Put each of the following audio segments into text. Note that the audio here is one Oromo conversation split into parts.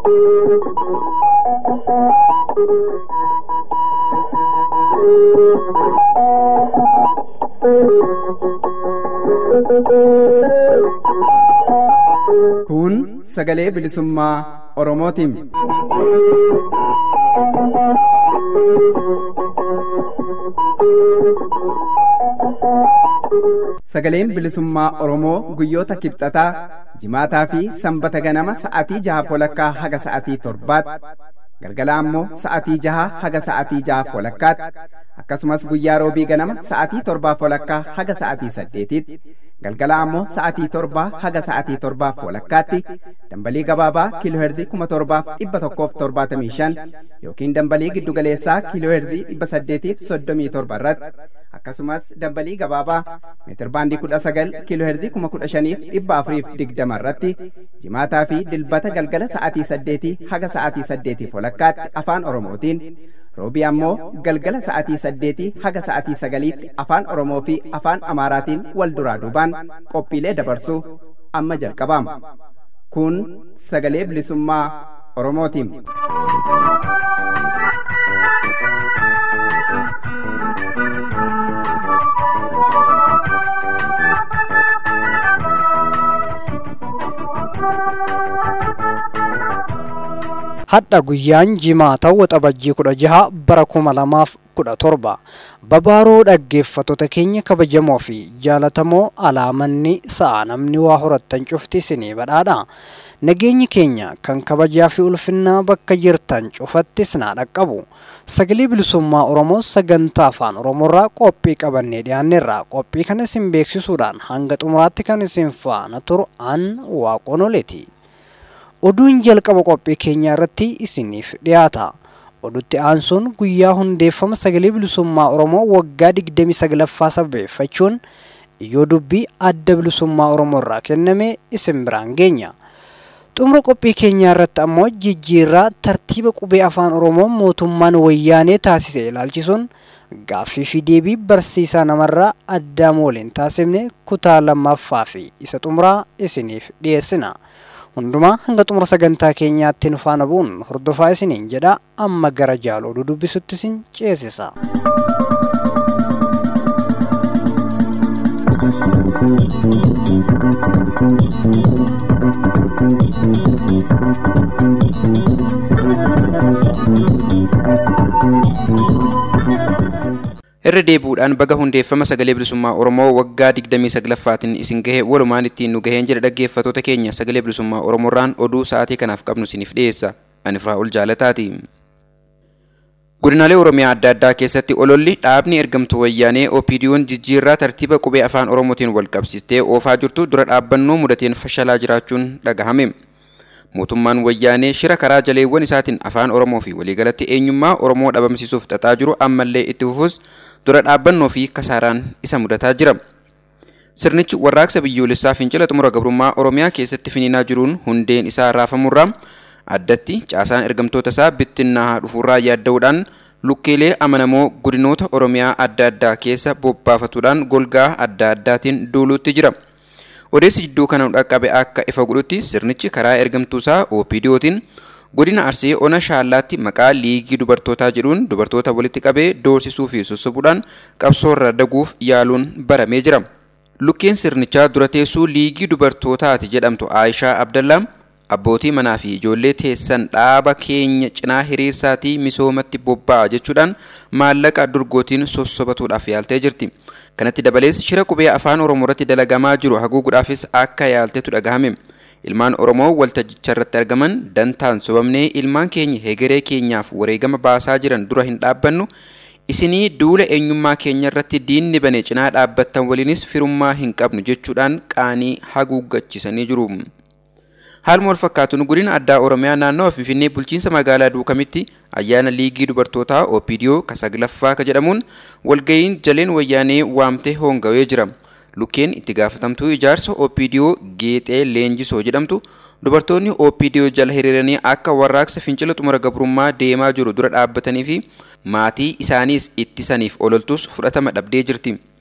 Kun sagalee bilisummaa Oromootiin. Sagaleen bilisummaa Oromoo guyyoota kibxataa jimaataa fi sanbata ganama sa'atii jaha walakkaa haga sa'atii torbaatti galgala ammoo sa'atii jaha haga sa'atii jaha walakkaatti akkasumas guyyaa roobii ganama sa'atii torbaa walakkaa haga sa'atii saddeetitti galgala ammoo sa'atii torbaa haga sa'atii torbaaf walakkaatti dambalii gabaabaa kiilooherzii kuma torbaaf dhibba tokkoof torbaatamii shan yookiin dambalii giddugaleessaa kiilooherzii dhibba saddeetiif soddomii torba irratti akkasumas dambalii gabaabaa meetirbaandii kudha sagal kiilooherzii kuma kudha shaniif dhibba afuriif digdama irratti jimaataa fi dilbata galgala sa'atii saddeetii haga sa'atii saddeetiif walakkaatti afaan oromootiin roobii ammoo galgala sa'atii saddeetii haga sa'atii sagaliitti afaan oromoo fi afaan amaaraatiin wal duraa duubaan qophiilee dabarsuu amma jalqabaama kun sagalee bilisummaa oromootiin. hadha guyyaan jimaata waxabajjii kudha jaha bara kuma lamaaf kudha torba babaaroo dhaggeeffattoota keenya kabajamoo fi jaalatamoo alaamanni sa'a namni waa horattan cufti isinii badhaadha nageenyi keenya kan kabajaa fi ulfinnaa bakka jirtan cufattis naa dhaqqabu sagalee bilisummaa oromoo sagantaa afaan oromoorraa qophii qabannee dhiyaanneerra qophii kana isin beeksisuudhaan hanga xumuraatti kan isin faana turu an waaqonoleeti oduun jalqaba qophii keenyaa irratti isiniif dhiyaata odutti aansuun guyyaa hundeeffama sagalee bilisummaa oromoo waggaa 29ffaa sababeeffachuun iyyoo dubbii adda bilisummaa oromoo irraa kenname isin biraan geenya xumura qophii keenyaa irratti ammoo jijjiirraa tartiiba qubee afaan oromoo mootummaan wayyaanee taasise ilaalchisuun gaaffii fi deebii barsiisaa namarraa addaam waliin taasifne kutaa lammaffaa fi isa xumuraa isiniif dhiyeessina. hundumaa hanga xumura sagantaa keenyaatti nu faana bu'uun hordofaa isiniin jedha amma gara jaal oduu dubbisutti isin ceesisa. irra deebuudhaan baga hundeeffama sagalee bilisummaa oromoo waggaa 29ffaatiin isin gahe walumaan ittiin nu gaheen jedha dhaggeeffattoota keenya sagalee bilisummaa oromoorraan oduu sa'aatii kanaaf qabnu isiniif dhiyeessa ani firaa'ul jaalataati. godinaalee oromiyaa adda addaa keessatti ololli dhaabni ergamtuu wayyaanee opiidiyoon jijjiirraa tartiiba qubee afaan oromootiin wal qabsiistee oofaa jirtu dura dhaabbannoo mudateen fashalaa jiraachuun dhagahame. mootummaan wayyaanee shira karaa jaleewwan isaatiin afaan oromoo fi waliigalatti eenyummaa oromoo dhabamsiisuuf xaxaa jiru ammallee itti fufus dura dhaabbannoo fi kasaaraan isa mudataa jira. Sirnichi warraaqsa biyyoolessaa fincila xumura gabrummaa oromiyaa keessatti finiinaa jiruun hundeen isaa raafamurraa addatti caasaan ergamtoota isaa bittinnaa dhufuurraa yaadda'uudhaan lukkeelee amanamoo godinoota oromiyaa adda addaa keessa bobbaafatuudhaan golgaa adda addaatiin duuluutti jira. odeessi jidduu kana dhaqqabe akka ifa godhutti sirnichi karaa ergamtuusaa OPDOtiin godina Arsii ona shaallaatti maqaa liigii dubartootaa jedhuun dubartoota walitti qabee doorsisuu fi sossobuudhaan qabsoorra daguuf yaaluun baramee jira. Lukkeen sirnichaa dura teessuu liigii dubartootaati jedhamtu Aayishaa Abdallaa abbootii manaa fi ijoollee teessan dhaaba keenya cinaa hiriirsaatii misoomatti bobba'a jechuudhaan maallaqa durgootiin sossobatuudhaaf yaaltee jirti. kanatti dabalees shira qubee afaan oromoo irratti dalagamaa jiru haguuguudhaafis akka yaaltetu dhagahame ilmaan oromoo waltajjicha irratti argaman dantaan sobamnee ilmaan keenya hegeree keenyaaf wareegama baasaa jiran dura hin dhaabbannu isinii duula eenyummaa keenya irratti diinni bane cinaa dhaabbattan waliinis firummaa hin qabnu jechuudhaan qaanii haguuggachisanii jiru. Haaluma wal fakkaatuun godina addaa Oromiyaa naannawa Finfinnee bulchiinsa magaalaa Duukamitti ayyaana liigii dubartootaa OPDO kasaglaffaa ka jedhamuun walga'iin jaleen wayyaanee waamtee hoongawee jira. Lukkeen itti gaafatamtuu ijaarsa OPDO Geexee Leenjisoo jedhamtu dubartoonni OPDO jala hiriiranii akka warraaqsa fincila xumura gabrummaa deemaa jiru dura dhaabbatanii fi maatii isaaniis ittisaniif ololtus fudhatama dhabdee jirti.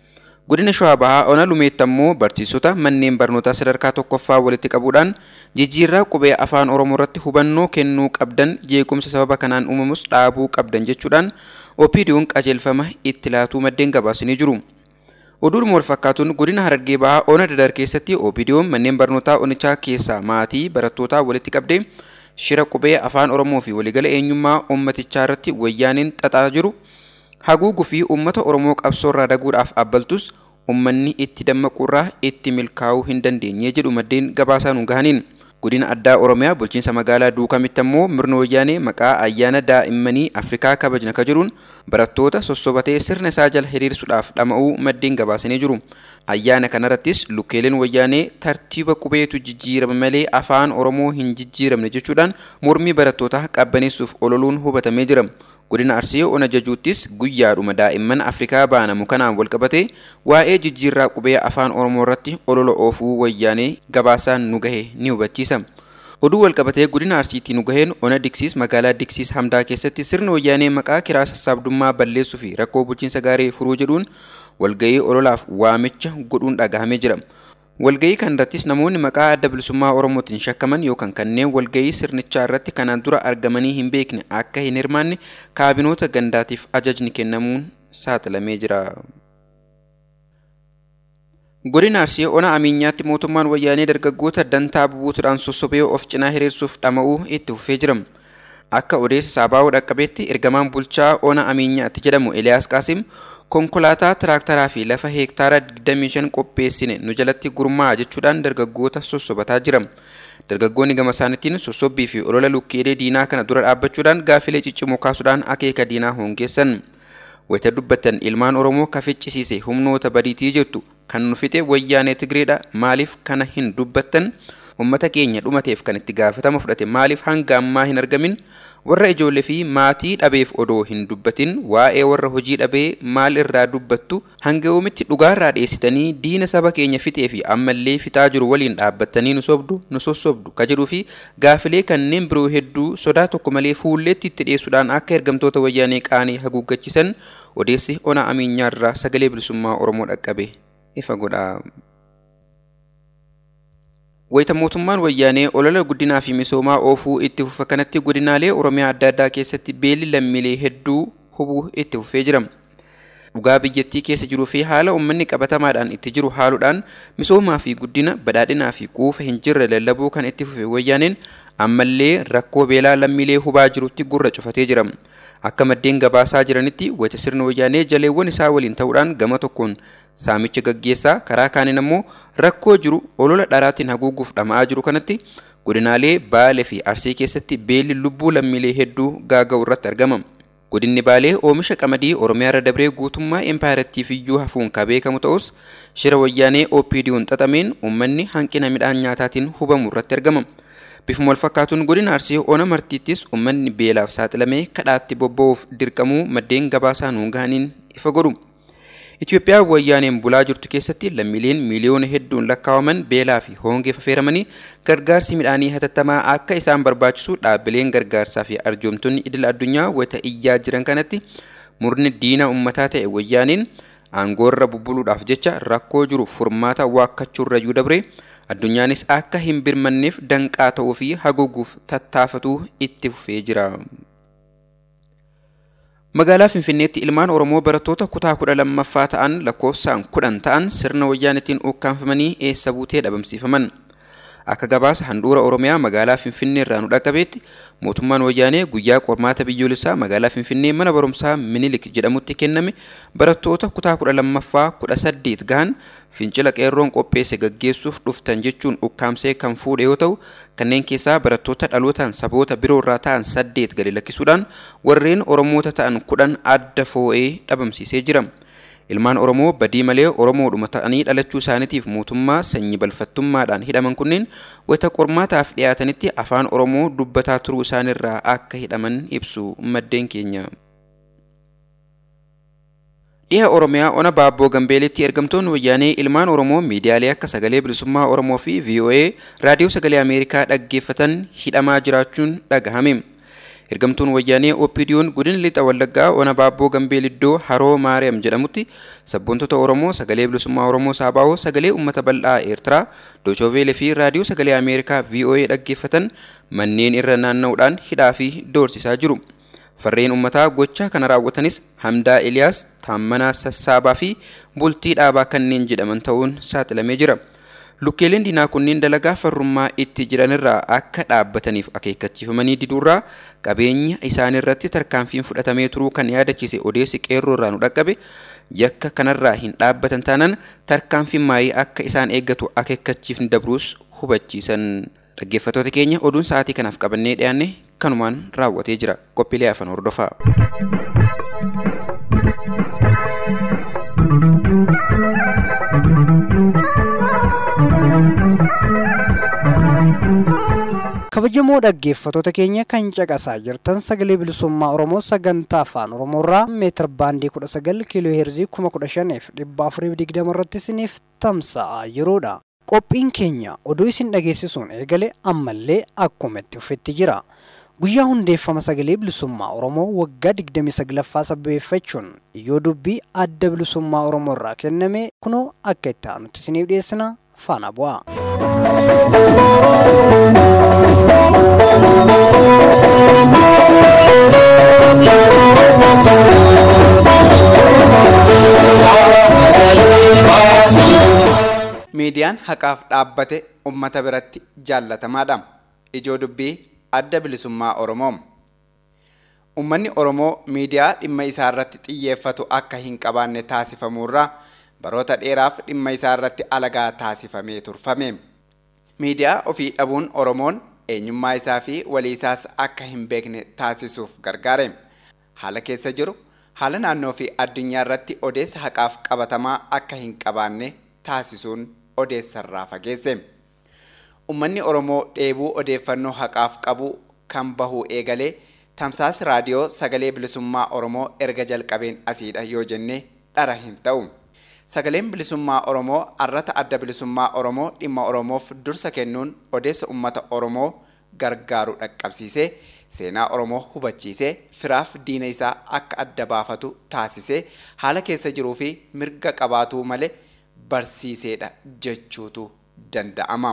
Godina Shawaa Bahaa Ona Lumeetti ammoo barsiisota manneen barnootaa sadarkaa tokkoffaa walitti qabuudhaan jijjiirraa qubee afaan Oromoo irratti hubannoo kennuu qabdan jeequmsa sababa kanaan uumamus dhaabuu qabdan jechuudhaan OPDO'n qajeelfama itti laatuu maddeen gabaasanii jiru. Oduudhuma wal fakkaatuun godina Harargee Bahaa Ona Dadar keessatti OPDO'n manneen barnootaa onichaa keessaa maatii barattootaa walitti qabdee shira qubee afaan Oromoo fi waliigala eenyummaa uummatichaa irratti wayyaaniin xaxaa jiru haguuguu fi uummata Oromoo qabsoorraa daguudhaaf abbaltus uummanni itti dammaquurraa itti milkaa'uu hin dandeenye jedhu maddeen gabaasaa nu gahaniin. Godina addaa Oromiyaa bulchiinsa magaalaa Duukamitti ammoo murna wayyaanee maqaa ayyaana daa'immanii Afrikaa kabajna ka jedhuun barattoota sossobatee sirna isaa jala hiriirsuudhaaf dhama'uu maddeen gabaasanii jiru. Ayyaana kanarrattis lukkeeleen wayyaanee tartiiba qubeetu jijjiirama malee afaan Oromoo hin jijjiiramne jechuudhaan mormii barattootaa qabbaneessuuf ololuun hubatamee jira. Godina Arsii Ona Jajuuttis guyyaadhuma daa'imman Afrikaa baanamu kanaan walqabatee waa'ee jijjiirraa qubee afaan Oromoo irratti olola oofuu wayyaanee gabaasaan nu gahe ni hubachiisa. Oduu walqabatee godina Arsiitti nu gaheen Ona Diksiis magaalaa Diksiis Hamdaa keessatti sirna wayyaanee maqaa kiraa sassaabdummaa balleessuu fi rakkoo bulchiinsa gaarii furuu jedhuun walgahii ololaaf waamicha godhuun dhagahamee jira. Walgahii kan irrattis namoonni maqaa adda bilisummaa Oromootiin shakkaman yookaan kanneen walgahii sirnichaa irratti kanaan dura argamanii hin beekne akka hin hirmaanne kaabinoota gandaatiif ajajni kennamuun saaxilamee jira. Godina Arsii Ona Amiinyaatti mootummaan wayyaanee dargaggoota dantaa bubuutuudhaan sossobee of cinaa hiriirsuuf dhama'uu itti fufee jira. Akka odeessa Saabaa'oo dhaqqabeetti ergamaan bulchaa Ona Amiinyaatti jedhamu Eliyaas Qaasim konkolaataa tiraaktaraa fi lafa heektaara 25 qopheessine nu jalatti gurmaa'a jechuudhaan dargaggoota sossobataa jira. Dargaggoonni gama isaaniitiin sossobbii fi olola lukkeelee diinaa kana dura dhaabbachuudhaan gaafilee ciccimoo kaasuudhaan akeeka diinaa hongeessan. Wayita dubbatan ilmaan Oromoo kaficcisiise humnoota badiitii jettu kan nu fixe wayyaanee Tigreedha maaliif kana hin dubbattan uummata keenya dhumateef kan itti gaafatama fudhate maaliif hanga ammaa hin argamin warra ijoollee fi maatii dhabeef odoo hin dubbatin waa'ee warra hojii dhabee maal irraa dubbattu hanga yoomitti dhugaarraa dheessitanii diina saba keenya fixee fi ammallee fixaa jiru waliin dhaabbattanii nu sobdu nu sossobdu ka jedhuu fi gaafilee kanneen biroo hedduu sodaa tokko malee fuulleetti itti dhiyeessuudhaan akka ergamtoota wayyaanee qaanii haguuggachiisan odeessi ona amiinyaarraa sagalee bilisummaa oromoo dhaqqabe ifa godha. Wayita mootummaan wayyaanee olola guddinaa fi misoomaa oofuu itti fufa kanatti godinaalee Oromiyaa adda addaa keessatti beelli lammiilee hedduu hubuu itti fufee jira. Dhugaa biyyattii keessa jiruu fi haala uummanni qabatamaadhaan itti jiru haaluudhaan misoomaa fi guddina badhaadhinaa fi quufa hin jirre lallabuu kan itti fufe wayyaaneen ammallee rakkoo beelaa lammiilee hubaa jirutti gurra cufatee jira. Akka maddeen gabaasaa jiranitti wayita sirna wayyaanee jaleewwan isaa waliin ta'uudhaan gama tokkoon saamicha gaggeessaa karaa kaaniin ammoo rakkoo jiru olola dharaatiin haguuguuf dhama'aa jiru kanatti godinaalee baalee fi arsii keessatti beelli lubbuu lammiilee hedduu gaaga'u irratti argama. Godinni baalee oomisha qamadii Oromiyaa irra dabree guutummaa empaayirattiif iyyuu hafuun ka beekamu ta'us shira wayyaanee OPD'n xaxameen uummanni hanqina midhaan nyaataatiin hubamu irratti argama. Bifuma wal fakkaatuun godina arsii ona martiittis uummanni beelaaf saaxilamee kadhaatti bobba'uuf dirqamuu maddeen gabaasaa nuun gahaniin ifa godhu. Itoophiyaa wayyaaneen bulaa jirtu keessatti lammiileen miiliyoona hedduun lakkaa'aman beelaa fi hongee affeeramanii gargaarsi midhaanii hatattamaa akka isaan barbaachisu dhaabbileen gargaarsaa fi arjoomtonni idil addunyaa wayita iyyaa jiran kanatti murni diina ummataa ta'e wayyaaneen aangoorra bubbuluudhaaf jecha rakkoo jiru furmaata waakkachuurrayyuu dabre addunyaanis akka hin birmanneef danqaa ta'uu fi haguuguuf tattaafatuu itti fufee jira. Magaalaa Finfinneetti ilmaan Oromoo barattoota kutaa kudha lammaffaa ta'an lakkoofsaan kudhan ta'an sirna wayyaanetiin ukkaanfamanii eessa buutee dhabamsiifaman. Akka gabaasa handhuura Oromiyaa magaalaa Finfinnee irraa nu dhaqqabeetti mootummaan wayyaanee guyyaa qormaata biyyoolessaa magaalaa Finfinnee mana barumsaa Minilik jedhamutti kenname barattoota kutaa kudha lammaffaa kudha saddeet gahan fincila qeerroon qopheesse gaggeessuuf dhuftan jechuun ukkaamsee kan fuudhe yoo ta'u kanneen keessaa barattoota dhalootaan saboota biroo irraa ta'an saddeet gadi lakkisuudhaan warreen oromoota ta'an kudhan adda foo'ee dhabamsiisee jira. Ilmaan Oromoo badii malee Oromoodhuma ta'anii dhalachuu isaaniitiif mootummaa sanyii balfattummaadhaan hidhaman kunneen wayita qormaataaf dhiyaatanitti afaan Oromoo dubbataa turuu isaanirraa akka hidhaman ibsu maddeen keenya. Dhiha Oromiyaa ona Baabboo Gambeelitti ergamtoonni wayyaanee ilmaan Oromoo miidiyaalee akka sagalee bilisummaa Oromoo fi VOA raadiyoo sagalee Ameerikaa dhaggeeffatan hidhamaa jiraachuun dhagahame. Ergamtuun wayyaanee OPDO'n godina lixa wallaggaa ona baabboo gambeeliddoo haroo maariyaam jedhamutti sabboontota Oromoo sagalee bilisummaa Oromoo Saabaa'oo sagalee uummata bal'aa Eertiraa Doochooveelee fi raadiyoo sagalee Ameerikaa VOA dhaggeeffatan manneen irra naanna'uudhaan hidhaa fi doorsisaa jiru. Farreen uummataa gochaa kana raawwatanis Hamdaa Eliyaas, Taammanaa Sassaabaa fi Bultii Dhaabaa kanneen jedhaman ta'uun saaxilamee jira. Lukkeeleen diinaa kunneen dalagaa farrummaa itti jiranirraa akka dhaabbataniif akeekkachiifamanii diduurraa qabeenya isaanirratti tarkaanfiin fudhatamee turuu kan yaadachiise odeessi qeerroo irraa nu dhaqqabe yakka kanarraa hin dhaabbatan taanaan tarkaanfiin maayii akka isaan eeggatu akeekkachiifni dabruus hubachiisan. Dhaggeeffattoota keenya oduun sa'aatii kanaaf qabannee dhiyaanne kanumaan raawwatee jira. Qophiilee afaan hordofaa. kabajamoo dhaggeeffattoota keenya kan caqasaa jirtan sagalee bilisummaa oromoo sagantaa afaan oromoorraa meetir baandii 19 kiiloo heerzii 1,420 irratti isiniif tamsa'aa jiruudha. qophiin keenya oduu isin dhageessisuun eegale ammallee akkuma itti fufetti jira. guyyaa hundeeffama sagalee bilisummaa oromoo waggaa 29ffaa sabbeeffachuun iyyoo dubbii adda bilisummaa oromoo irraa kenname kunoo akka itti aanutti isiniif dhiyeessina faana bu'a. miidiyaan haqaaf dhaabbate ummata biratti jaallatamaadha ijoo dubbii adda bilisummaa oromoo ummanni oromoo miidiyaa dhimma isaa irratti xiyyeeffatu akka hin qabaanne taasifamuurraa baroota dheeraaf dhimma isaa irratti alagaa taasifamee turfame miidiyaa ofii dhabuun oromoon eenyummaa isaa fi walii isaas akka hin beekne taasisuuf gargaare haala keessa jiru haala naannoo fi addunyaa irratti odeessa haqaaf qabatamaa akka hin qabaanne taasisuun odeessarraa fageesse. Uummanni Oromoo dheebuu odeeffannoo haqaaf qabu kan bahuu eegalee tamsaasa raadiyoo sagalee bilisummaa Oromoo erga jalqabeen asiidha yoo jenne dhara hin ta'u. Sagaleen bilisummaa Oromoo arrata adda bilisummaa Oromoo dhimma Oromoof dursa kennuun odeessa uummata Oromoo gargaaru dhaqqabsiisee seenaa Oromoo hubachiisee firaaf diina isaa akka adda baafatu taasisee haala keessa jiruu fi mirga qabaatuu malee barsiiseedha jechuutu danda'ama.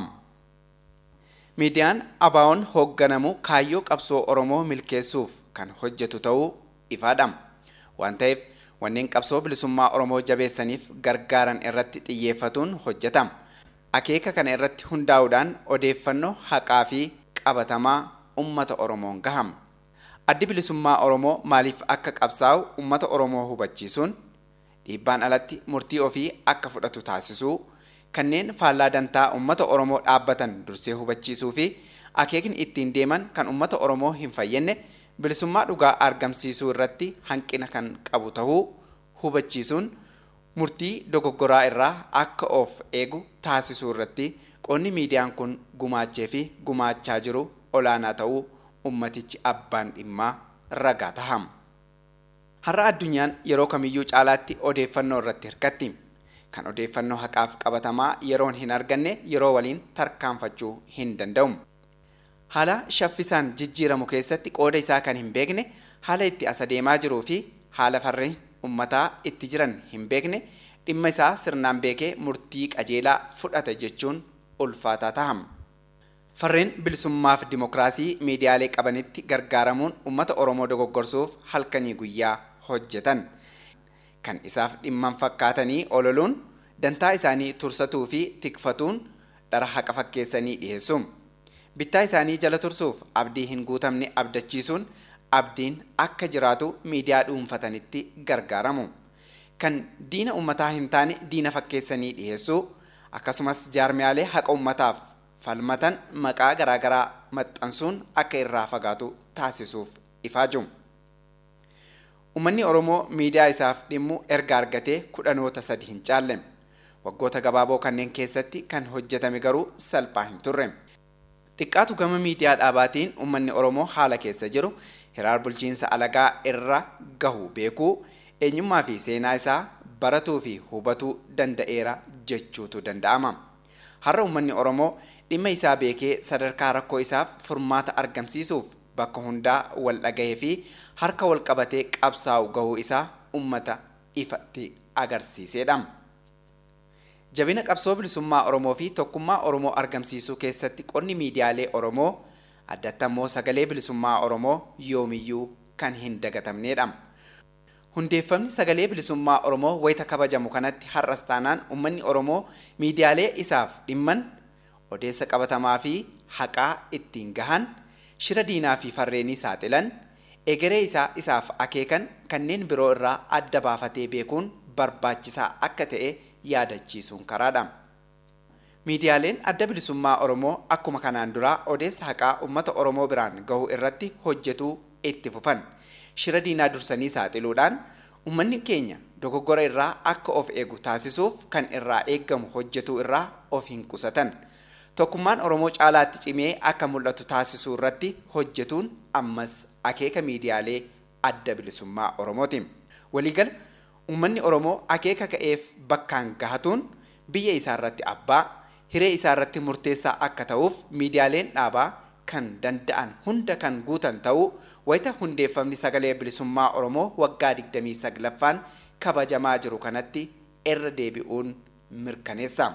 Miidiyaan ABO'n hoogganamu kaayyoo qabsoo Oromoo milkeessuuf kan hojjetu ta'uu ifaadha. Waan ta'eef wanneen qabsoo bilisummaa Oromoo jabeessaniif gargaaran irratti xiyyeeffatuun hojjetama. Akeeka kana irratti hundaa'uudhaan odeeffannoo haqaa fi qabatamaa uummata Oromoon gahama. Addi bilisummaa Oromoo maaliif akka qabsaa'u uummata Oromoo hubachiisuun dhiibbaan alatti murtii ofii akka fudhatu taasisuu kanneen faallaa dantaa uummata Oromoo dhaabbatan dursee hubachiisuu fi akeekni ittiin deeman kan uummata Oromoo hin fayyenne bilisummaa dhugaa argamsiisuu irratti hanqina kan qabu ta'uu hubachiisuun murtii dogoggoraa irraa akka of eegu taasisuu irratti qoonni miidiyaan kun gumaachee fi gumaachaa jiru olaanaa ta'uu ummatichi abbaan dhimmaa ragaa tahama. Har'a addunyaan yeroo kamiyyuu caalaatti odeeffannoo irratti hirkatti. Kan odeeffannoo haqaaf qabatamaa yeroon hin arganne yeroo waliin tarkaanfachuu hin danda'u. Haala shaffisaan jijjiiramu keessatti qooda isaa kan hin beekne haala itti as adeemaa jiruu fi haala farreen ummataa itti jiran hin beekne dhimma isaa sirnaan beekee murtii qajeelaa fudhata jechuun ulfaataa tahama. Farreen bilisummaaf dimokiraasii miidiyaalee qabanitti gargaaramuun uummata Oromoo dogoggorsuuf halkanii guyyaa hojjetan. Kan isaaf dhimman fakkaatanii ololuun dantaa isaanii tursatuu fi tikfatuun dhara haqa fakkeessanii dhiyeessu. Bittaa isaanii jala tursuuf abdii hin guutamne abdachiisuun abdiin akka jiraatu miidiyaa dhuunfatanitti gargaaramu. Kan diina uummataa hin taane diina fakkeessanii dhiyeessuu akkasumas jaarmiyaalee haqa uummataaf falmatan maqaa garaagaraa maxxansuun akka irraa fagaatu taasisuuf ifaaju. Uummanni Oromoo miidiyaa isaaf dhimmu erga argatee kudhanoota sadi hin caalle. Waggoota gabaaboo kanneen keessatti kan hojjetame garuu salphaa hin turre. Xiqqaatu gama miidiyaa dhaabaatiin uummanni Oromoo haala keessa jiru hiraar bulchiinsa alagaa irra gahu beekuu eenyummaa fi seenaa isaa baratuu fi hubatuu danda'eera jechuutu danda'ama. Har'a uummanni Oromoo dhimma isaa beekee sadarkaa rakkoo isaaf furmaata argamsiisuuf bakka hundaa wal dhagahee fi harka wal qabatee qabsaa'u gahuu isaa ummata ifatti agarsiisedha. Jabina qabsoo bilisummaa Oromoo fi tokkummaa Oromoo argamsiisuu keessatti qonni miidiyaalee Oromoo addatti ammoo sagalee bilisummaa Oromoo yoomiyyuu kan hin dagatamnedha. Hundeeffamni sagalee bilisummaa Oromoo wayita kabajamu kanatti har'as taanaan uummanni Oromoo miidiyaalee isaaf dhimman odeessa qabatamaa fi haqaa ittiin gahan shira diinaa fi farreenii saaxilan egeree isaa isaaf akeekan kanneen biroo irraa adda baafatee beekuun barbaachisaa akka ta'e yaadachiisuun karaadha. Miidiyaaleen adda bilisummaa Oromoo akkuma kanaan duraa odeessa haqaa uummata Oromoo biraan gahuu irratti hojjetuu itti fufan. Shira diinaa dursanii saaxiluudhaan uummanni keenya dogoggora irraa akka of eegu taasisuuf kan irraa eeggamu hojjetuu irraa of hin qusatan. Tokkummaan Oromoo caalaatti cimee akka mul'atu taasisuu irratti hojjetuun ammas akeeka miidiyaalee adda bilisummaa Oromooti. Waliigala uummanni Oromoo akeeka ka'eef bakkaan gahatuun biyya isaa irratti abbaa hiree isaa irratti murteessaa akka ta'uuf miidiyaaleen dhaabaa kan danda'an hunda kan guutan ta'uu wayita hundeeffamni sagalee bilisummaa Oromoo waggaa 29ffaan kabajamaa jiru kanatti irra deebi'uun mirkaneessa.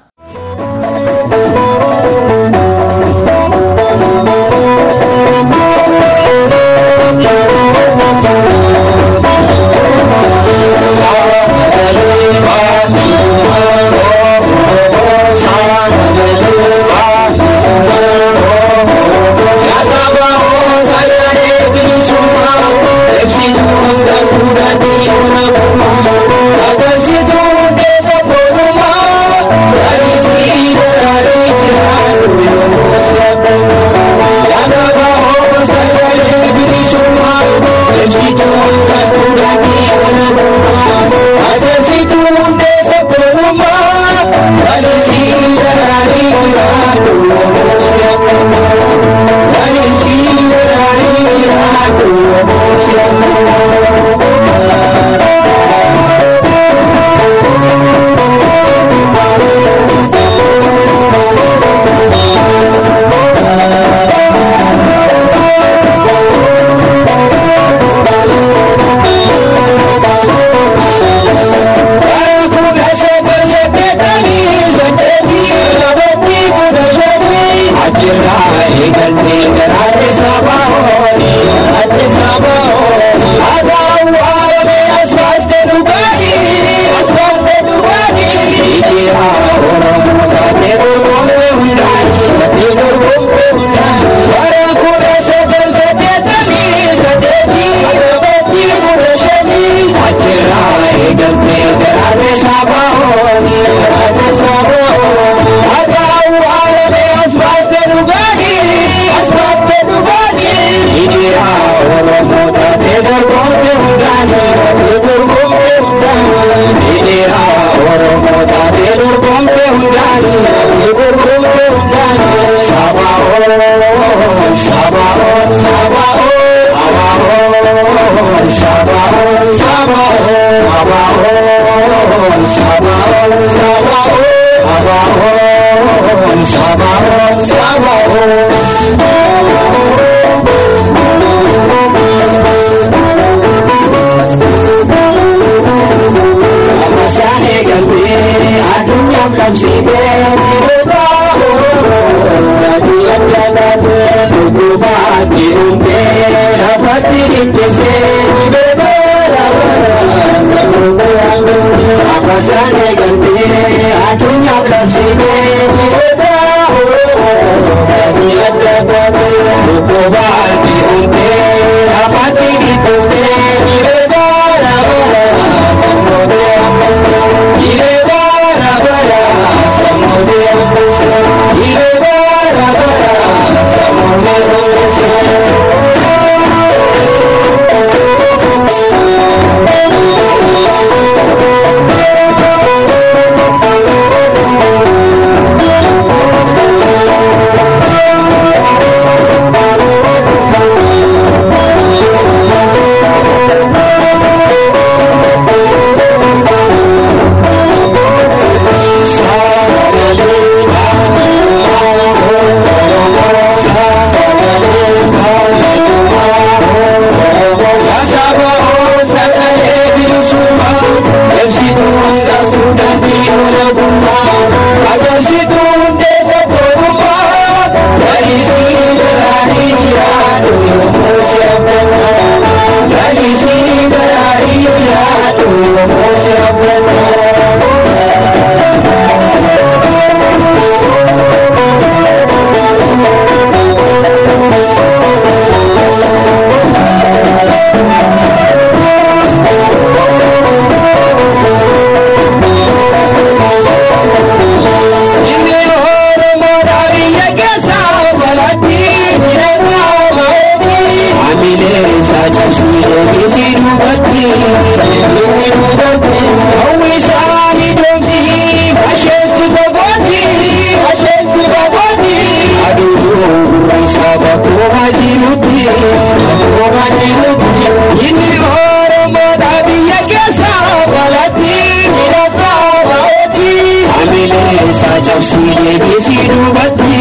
Thank you. Cabsiilee beesii duubatti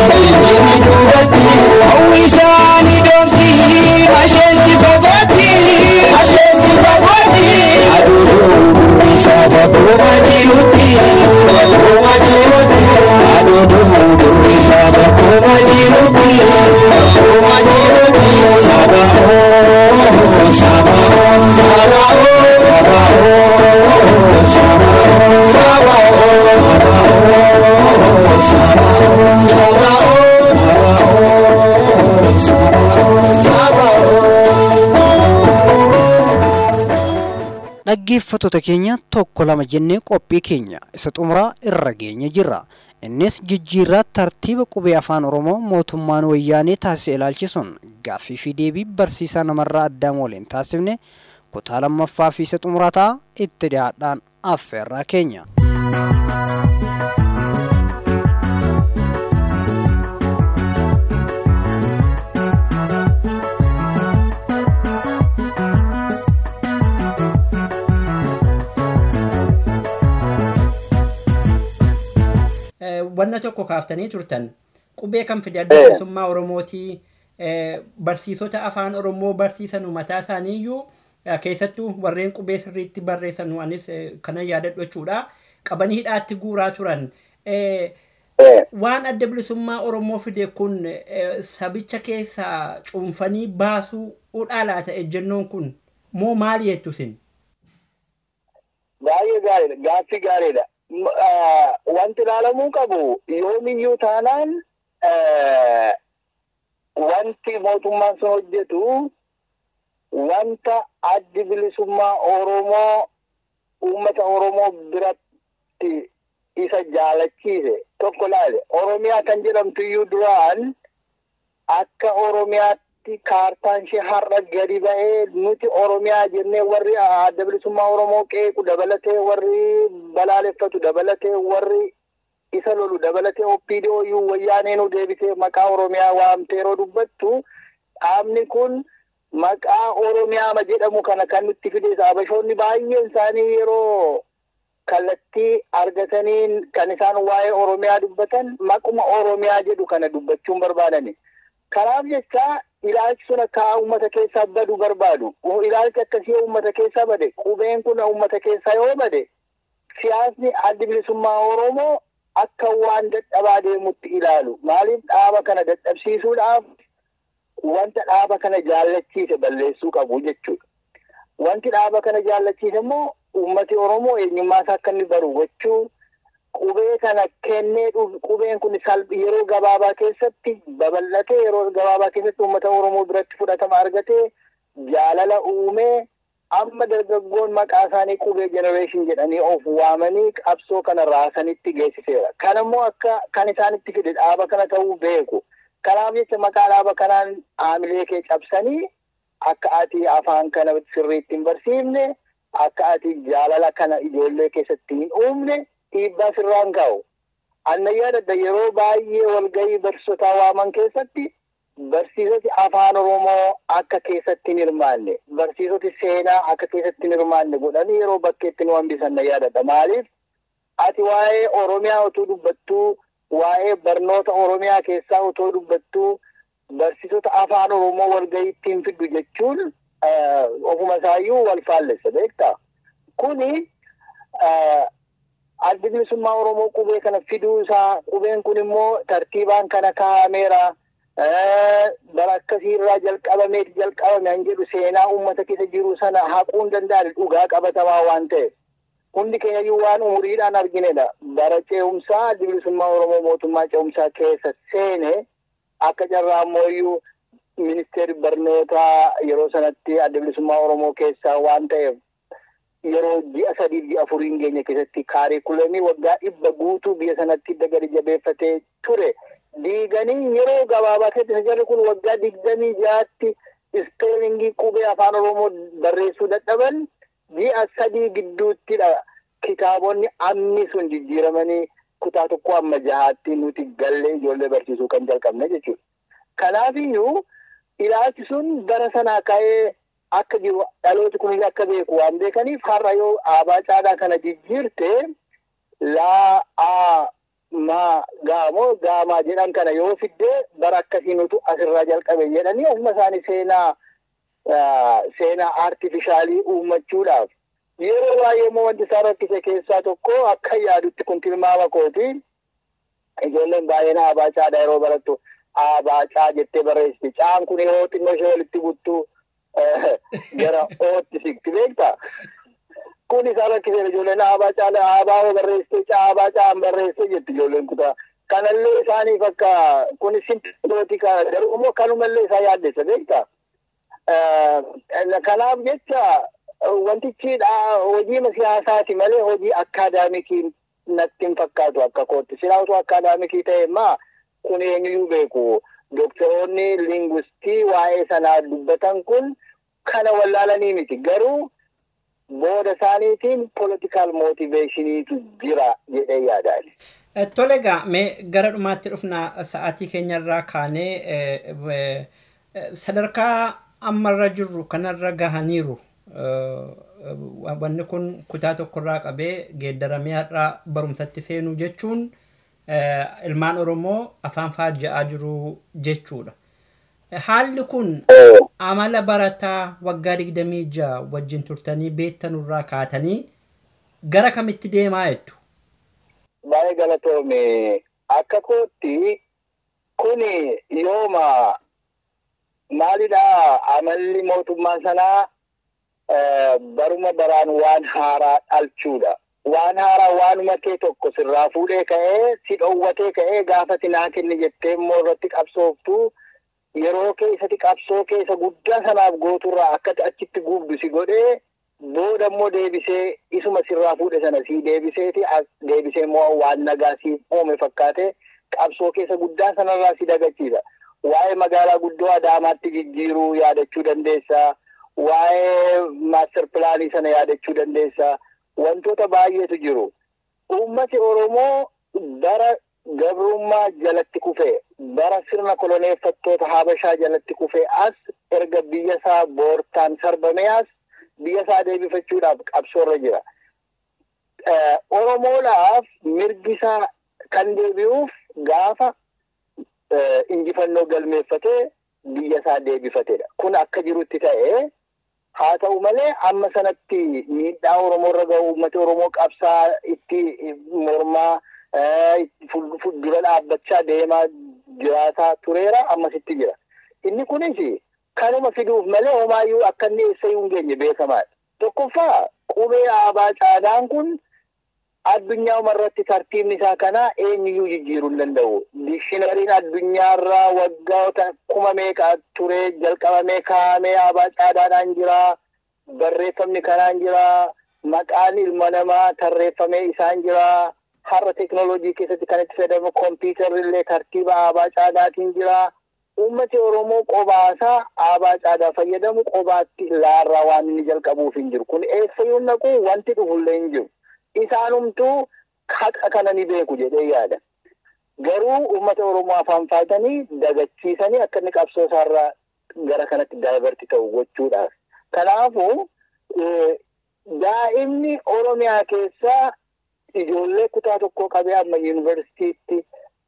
hawwisaanii doomsii asheensi fagootti asheensi fagootti aduuduu isaa bakkooma jirutti bakkooma jirutti aduuduu isaa bakkooma jirutti bakkooma jirutti sabaoo sabaoo sabaoo sabaoo sabaoo dhaggeeffattoota keenya tokko lama jennee qophii keenya isa xumuraa irra geenye jirra innis jijjiirraa tartiiba qubee afaan oromoo mootummaan wayyaanee taasise ilaalchisuun gaaffii fi deebii barsiisaa namarraa addaam waliin taasifne kutaa lammaffaa fi isa xumuraa ta'a itti dhiyaadhaan affeerraa keenya. wanna tokko kaaftanii turtan qubee kan fide adda bilisummaa oromootii barsiisota afaan oromoo barsiisanu mataa isaaniiyyuu keessattuu warreen qubee sirriitti barreessanu anis kana yaadadhu jechuudha qabanii hidhaatti guuraa turan. Waan adda bilisummaa oromoo fide kun sabicha keessaa cuunfanii baasuu udhaalaa ta'e jennoon kun moo maali jettu isin? Baay'ee gaariidha. Gaaffii gaariidha. wanti ilaalamuu qabu yoomiyyuu taanaan wanti mootummaan sun hojjetu wanta addi bilisummaa Oromoo uummata Oromoo biratti isa jaalachiise tokko laale Oromiyaa kan jedhamtu iyyuu duraan akka Oromiyaatti kaartaan ishee har'a gadi ba'ee nuti Oromiyaa jennee warri adda bilisummaa Oromoo qeequ dabalatee warri balaaleffatu dabalatee warri isa lolu dabalatee OPDO iyyuu wayyaanee nu deebisee maqaa Oromiyaa waamtee yeroo dubbattu dhaabni kun maqaa Oromiyaa jedhamu kana kan nutti fides Habashoonni baay'een isaanii yeroo kallattii argatanii kan isaan waa'ee Oromiyaa dubbatan maquma Oromiyaa jedhu kana dubbachuun barbaadani. Kanaaf jecha ilaalchi sun akka uummata keessaa badu barbaadu. Ilaalchi akkasii uummata keessaa bade qubeen kun uummata keessaa yoo bade siyaasni addi bilisummaa Oromoo akka waan dadhabaa deemutti ilaalu. Maaliif dhaaba kana dadhabsiisuudhaaf wanta dhaaba kana jaallachiise balleessuu qabu jechuudha. Wanti dhaaba kana jaallachiise immoo uummati Oromoo eenyummaa isaa akka inni baru gochuu qubee kana kennee qubeen kun yeroo gabaabaa keessatti babal'atee yeroo gabaabaa keessatti uummata Oromoo biratti fudhatama argatee jaalala uumee amma dargaggoon maqaa isaanii qubee jenereeshin jedhanii of waamanii qabsoo kana raasanitti geessiseera. Kan immoo akka kan isaanitti fide dhaaba kana ta'uu beeku. Kanaaf jecha maqaa dhaaba kanaan haamilee kee cabsanii akka ati afaan kana sirriitti hin barsiifne akka ati jaalala kana ijoollee keessatti hin uumne dhiibbaa sirraan kaa'u. Anna yaadadha yeroo baay'ee walgahii barsiisotaa waaman keessatti barsiisoti afaan Oromoo akka keessatti hin hirmaanne barsiisoti seenaa akka keessatti hin hirmaanne godhanii yeroo bakkeetti nu hambisan na yaadadha. Maaliif ati waa'ee Oromiyaa utuu dubbattuu waa'ee barnoota Oromiyaa keessaa utoo dubbattuu barsiisota afaan Oromoo walgahiitti hin fiddu jechuun ofuma isaayyuu wal faallessa beektaa. Kuni addi bilisummaa Oromoo qubee kana fiduu isaa qubeen kun immoo tartiibaan kana kaa'ameera. bara akkasii irraa jalqabamee jalqabame an jedhu seenaa uummata keessa jiru sana haquu hin danda'an dhugaa qabatamaa waan ta'eef. Hundi keenyayyuu waan umuriidhaan arginedha. Bara ce'umsaa addi bilisummaa Oromoo mootummaa ce'umsaa keessa seene akka carraa ammoo ministeerri barnootaa yeroo sanatti adda bilisummaa Oromoo keessaa waan ta'eef yeroo ji'a sadii ji'a afuriin keenya keessatti kaariikulamii waggaa dhibba guutuu biyya sanatti gadi jabeeffatee ture. Diiganii yeroo gabaabaa keessatti jarri kun waggaa digdamii jaatti ispeelingii qubee afaan oromoo barreessuu dadhaban ji'a sadii gidduuttidha kitaabonni amni sun jijjiiramanii kutaa tokko amma jahaatti nuti gallee ijoollee barsiisuu kan jalqabne jechuudha. Kanaafiyyuu ilaalchi sun bara sanaa ka'ee akka jiru dhalooti kunis akka beeku waan beekaniif har'a yoo aabaa caalaa kana jijjiirte laa aa maa gaamoo gaamaa jedhan kana yoo fidde bara akkasii nutu asirraa jalqabe jedhanii ofuma isaanii seenaa seenaa aartifishaalii uummachuudhaaf yeroo baay'ee immoo wanti isaan rakkise keessaa tokko akka yaadutti kun tilmaama kooti ijoolleen baay'een aabaa caadhaa yeroo barattu aabaa caa jettee barreessiti caan kun yoo xinnoo ishee walitti buttu gara ootti siqti beektaa kun isaan rakkisee ijoolleen aabaa caala aabaa yoo barreessite caa aabaa caan barreessite jetti ijoolleen kutaa kanallee isaaniif akka kun simpilootika garuu immoo kanumallee isaa yaaddessa beektaa kanaaf jecha wantichi hojii siyaasaati malee hojii akkaadaamikii natti hin fakkaatu akka kootti silaa utuu akkaadaamikii ta'e maa kun eenyuyyuu beeku doktoroonni lingwistii waa'ee sanaa dubbatan kun kana wallaalanii miti garuu booda isaaniitiin politikaal mootiveeshiniitu jira jedhee yaadaani. Tole egaa mee gara dhumaatti dhufna sa'aatii keenyarraa kaanee sadarkaa ammarra jirru kanarra gahaniiru wanni kun kutaa tokkorraa qabee geeddaramee har'aa barumsatti seenuu jechuun ilmaan Oromoo afaan faajja'aa jiru jechuudha. Haalli kun amala barataa waggaa digdamii ja'a wajjin turtanii beektanurraa kaatanii gara kamitti deemaa jettu? Baay'ee galatoome akka kootti kuni yooma maalidha amalli mootummaa sanaa baruma baraan waan haaraa dhalchuudha. Waan haaraa waanuma kee tokko sirraa fuudhee ka'ee si dhoowwatee ka'ee gaafa si naa kenni jettee immoo irratti qabsooftu yeroo keessatti qabsoo keessa guddaa sanaaf gooturraa akka achitti gubdu si godhee booda immoo deebisee isuma sirraa fuudhe sana si deebiseeti deebisee immoo waan nagaa si uume fakkaate qabsoo keessa guddaa sanarraa si dagachiisa. Waa'ee magaalaa guddoo Adaamaatti jijjiiruu yaadachuu dandeessaa. Waa'ee maaster pilaanii sana yaadachuu dandeessaa. Wantoota baay'eetu jiru. Uummati Oromoo bara gabrummaa jalatti kufee bara sirna koloneeffattoota Habashaa jalatti kufee as erga biyya isaa boortaan sarbamee as biyya isaa deebifachuudhaaf qabsoorra jira. Oromoodhaaf mirgi isaa kan deebi'uuf gaafa injifannoo galmeeffatee biyya isaa deebifatedha. Kun akka jirutti ta'ee haa ta'u malee amma sanatti miidhaa Oromoorra gahu uummata Oromoo qabsaa itti mormaa dura dhaabbachaa deemaa jiraataa tureera ammasitti jira. Inni kunis kanuma fiduuf malee homaayyuu akka inni eessayyuu hin geenye beekamaadha. Tokkoffaa qubee aabaa caadaan kun addunyaa umarratti tartiibni isaa kana eenyuyyuu jijjiiruu hin danda'u. Dikshinariin addunyaarraa waggoota kuma meeqa ture jalqabamee kaa'amee aabaa caadaadhaan jira. Barreeffamni kanaan jira. Maqaan ilma namaa tarreeffamee isaan jira. Har'a teekinooloojii keessatti kan itti fayyadamu kompiitarri illee tartiiba aabaa caadaatiin jira. Uummati Oromoo qobaasaa aabaa caadaa fayyadamu qobaatti laarraa waan inni jalqabuuf hin jiru. Kun eessayyuu naqu wanti dhufullee hin jiru. Isaanumtuu haqa kana ni beeku jedhee yaada. Garuu uummata Oromoo afaan faatanii dagachiisanii akka inni qabsoo isaarraa gara kanatti daayibarti ta'u gochuudhaaf. Kanaafuu daa'imni Oromiyaa keessaa ijoollee kutaa tokkoo qabee amma yuunivarsiitiitti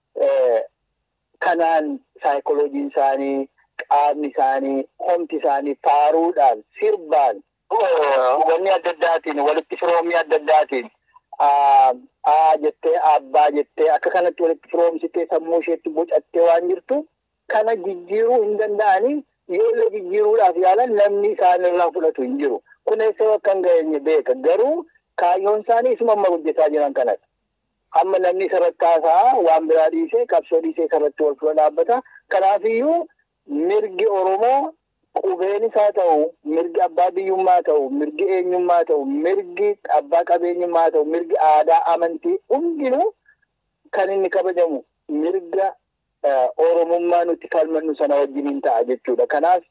kanaan saayikolojiin isaanii, qaamni isaanii, homti isaanii faaruudhaan, sirbaan, wanni adda addaatiin, walitti firoomii adda addaatiin aa jettee abbaa jettee akka kanatti walitti firoomsitee sammuu isheetti bocattee waan jirtu kana jijjiiruu hin danda'anii ijoollee jijjiiruudhaaf yaalan namni isaanirraa fudhatu hin jiru. Kun eessa akka hin geenye beeka. Garuu kaayyoon isaanii isuma amma hojjetaa jiran kanadha. Amma namni sarratti haasa'a waan biraa dhiisee qabsoo dhiisee sarratti wal fuula dhaabbata. Kanaafiyyuu mirgi Oromoo qubeen isaa ta'u, mirgi abbaa biyyummaa ta'u, mirgi eenyummaa ta'u, mirgi abbaa qabeenyummaa ta'u, mirgi aadaa amantii hundinuu kan inni kabajamu mirga Oromummaa nuti falmannu sana wajjin hin ta'a jechuudha. Kanaaf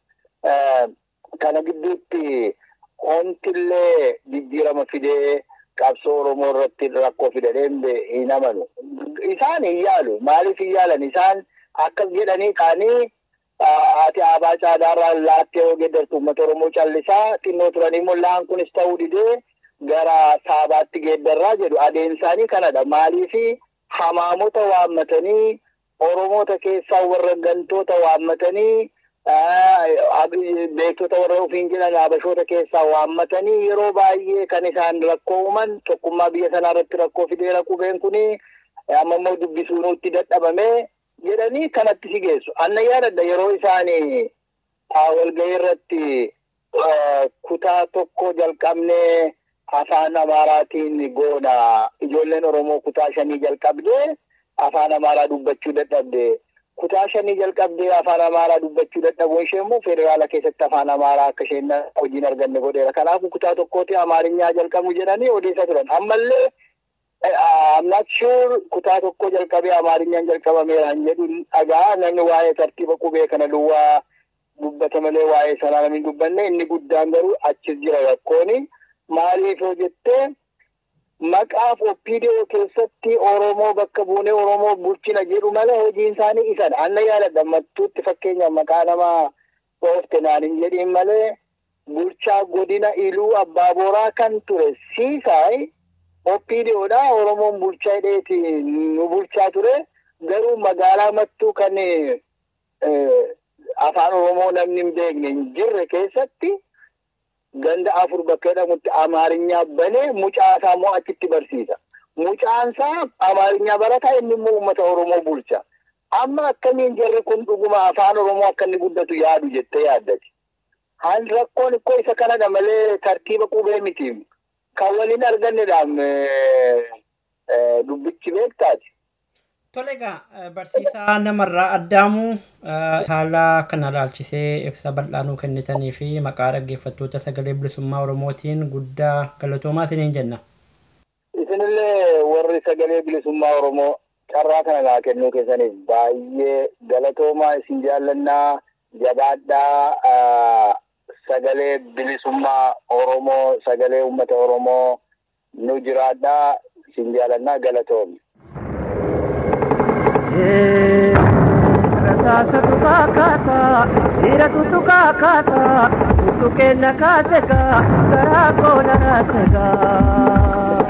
kana gidduutti ontillee jijjiirama fidee qabsoo Oromoo irratti rakkoo fidadeen hin amanu. Isaan hin yaalu. Maaliif hin yaalan? Isaan akkas jedhanii kaanii ati abaa caadaarraa laattee yoo geeddartu uummata Oromoo callisaa xinnoo turanii immoo laan kunis ta'uu didee gara saabaatti geeddarraa jedhu adeemsaanii kanadha. Maaliif hamaamota waammatanii Oromoota keessaa warra gantoota waammatanii beektota warra ofiin jedhan habashoota keessaa waammatanii yeroo baay'ee kan isaan rakkoo uuman tokkummaa biyya sanaa irratti rakkoo fideera qubeen kuni amma immoo dubbisuu nutti dadhabame jedhanii kanatti si geessu. Anna yaadadha yeroo isaanii walgahii irratti kutaa tokko jalqabnee afaan amaaraatiin goona ijoolleen Oromoo kutaa shanii jalqabdee afaan amaaraa dubbachuu dadhabde. kutaa shanii jalqabdee afaan amaaraa dubbachuu dadhabuun ishee immoo federaala keessatti afaan amaaraa akka isheen hojiin arganne godheera. Kanaafuu kutaa tokkooti amaarinyaa jalqabu jedhanii odeessa turan. Ammallee I'm not sure kutaa tokko jalqabee amaarinyaan jalqabameeraan jedhu dhagaa namni waa'ee tartiiba qubee kana duwwaa dubbata malee waa'ee sanaa namni dubbanne inni guddaan garuu achis jira rakkooni. Maaliif yoo jettee maqaaf OPDO keessatti Oromoo bakka buunee Oromoo bulchina jedhu malee hojiin isaanii isan anna yaadadha mattuutti fakkeenyaaf maqaa namaa oofte naan hin jedhin malee bulchaa godina iluu abbaa booraa kan ture siisaay OPDOdha Oromoon bulchaa hidheeti nu bulchaa ture garuu magaalaa mattuu kan afaan Oromoo namni hin beekne hin jirre keessatti ganda afur bakka jedhamutti amaarinyaa banee mucaa isaa immoo achitti barsiisa. Mucaan isaa amaarinyaa barataa inni immoo uummata Oromoo bulcha. Amma akkamiin jarri kun dhuguma afaan Oromoo akka inni guddatu yaadu jettee yaaddati. Haan rakkoon ikkoo isa kanadha malee tartiiba qubee miti. Kan waliin argannedhaan dubbichi beektaati. Tole egaa barsiisaa namarraa addaamuu haala kana ilaalchisee ibsa bal'aanuu kennitanii fi maqaa dhaggeeffattoota sagalee bilisummaa Oromootiin guddaa galatoomaa isiniin jenna. Isinillee warri sagalee bilisummaa Oromoo carraa kana naa kennuu keessaniif baay'ee galatoomaa isin jaallannaa jabaadhaa sagalee bilisummaa Oromoo sagalee uummata Oromoo nu jiraadhaa isin jaallannaa galatoomi. Rasaasa tukaa kaasaa, dhiira tutukaa kaasaa, tutukeenna kaasegaa, garaa koona raasegaa.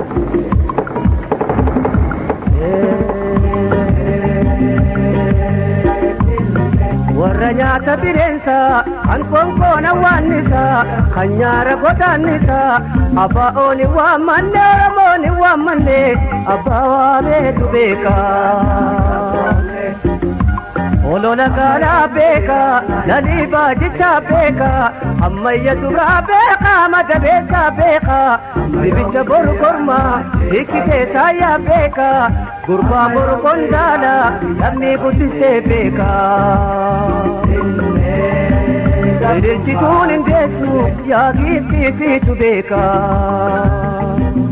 Warra nyaata bireensaa, kan konkoona waannisaa, kan nyaara godaannisaa, abbaa ooni waammanne, oromooni waammanne, abbaa waameetu beekaa. Olola gaalaa beekaa, lalii baajichaa beekaa, ammayya duraa beekaa, madabeessaa beekaa, dibicha boru kormaa, hiiksitee saayyaa beekaa, gurbaa boru qondaalaa, lammii guddistee beekaa. Ililchituun hin geessu, yaa giiftiisiitu beekaa.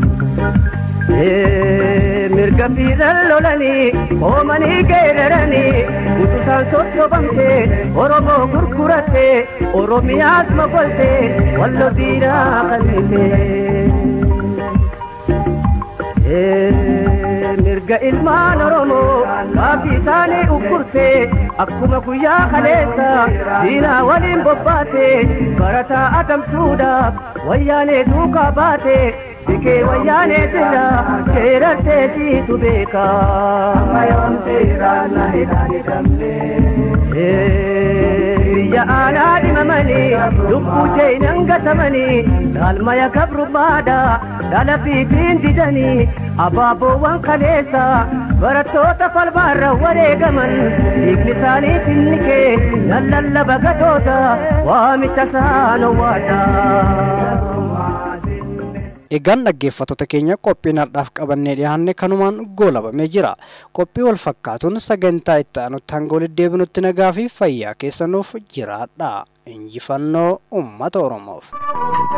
mirga fiiran lolanii oomanii geeraranii utusaan sossobamtee oromoo gurgurattee oromiyaas mokoltee wallo diinaa qalbitee. mirga ilmaan oromoo gaaffii isaanii ukkurtee akkuma guyyaa kaleessa diinaa waliin bobbaate barataa adamsuudhaaf wayyaanee duukaa baate Sikee wayyaanee jira keerattee siitu beekaa. Mayoon seeraan na hidhamne. Biyya aanaa dhimamanii lubbuu jeenan gatamanii dhaalmaya gabrummaadha dhala fiitiin didanii abaaboowwan kaleessa barattoota falmaarra wareegaman dhiigni isaanii tinnikee nan lallaba gatoota waamicha isaan owwaadha. Egaan dhaggeeffattoota keenya qophiin har'aaf qabannee dhiyaanne kanumaan goolabamee jira. Qophii wal fakkaatuun sagantaa itti aanutti hanga walitti deebinutti nagaa fi fayyaa keessanuuf jiraadha. Injifannoo uummata Oromoof.